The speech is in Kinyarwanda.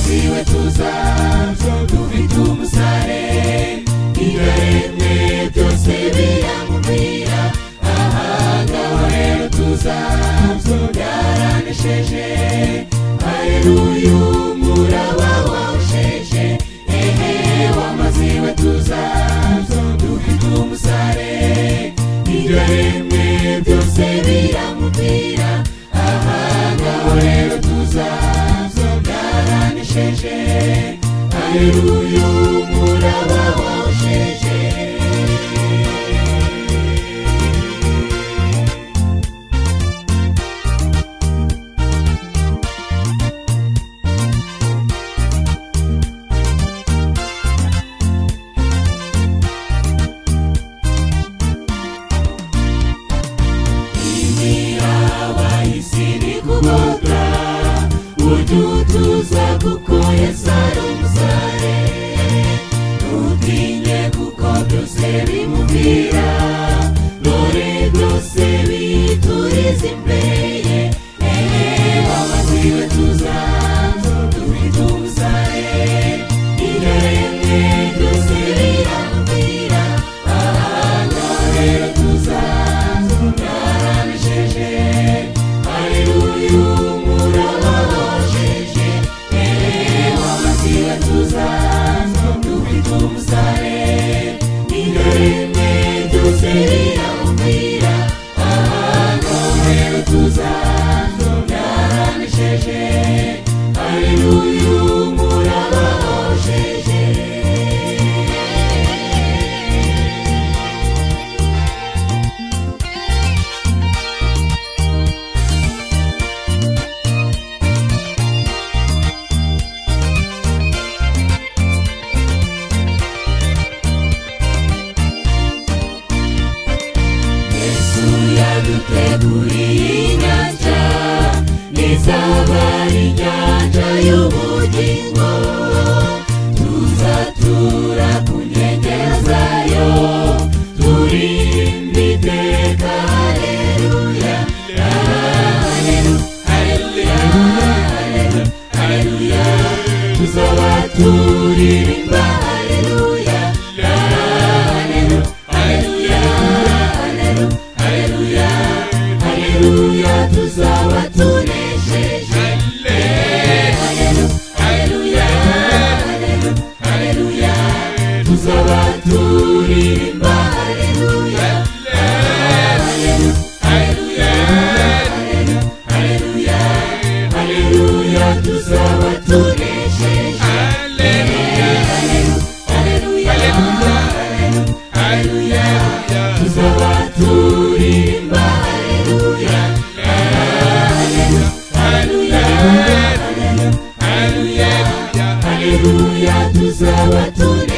siwe tuzaza dufite umusare ibyaremwe byose biramubwira aha ngaho rero tuzaza byaranesheje hareruya umuraba wawusheje ehe wamaziwe tuzaza dufite umusare ibyaremwe byose biramubwira aha ngaho rero tuzaza byaranesheje hareruya umuraba wawusheje imiraba y'isi ni kugoga ujye utuza kuko yesu ari umusare ntutinye kuko byose bimubwira dore byose bituriza imbere ye ehe wabaziwe tuzaza dufite umusare iryo remwe ryose riramubwira aha ngaha rero tuzaza byaramesheje hareruya umuraba wawusheje ehe wamasiba tuzaza dufite umusare iryo rimwe ryose riramubwira aha ngaho rero tuzaza byaramesheje hareruya umuraba wawusheje yesu yaduteguriye inyanja izaba ari inyanja y'ubugingo tuzatura ku nkengero zayo turinde iteka hareruya hareruya tuzaba turirimba hareruya hareruya hareruya Haleluya, haleluya, tuzaba tunesheje. Haleluya, haleluya, haleluya, haleluya, tuzaba turirimba. Haleluya, haleluya, haleluya, haleluya, haleluya, haleluya, tuzaba tunesheje. Haleluya, haleluya, haleluya, tuzaba turirimba. Haleluya, haleluya, haleluya, haleluya, haleluya, tuzaba tunesheje.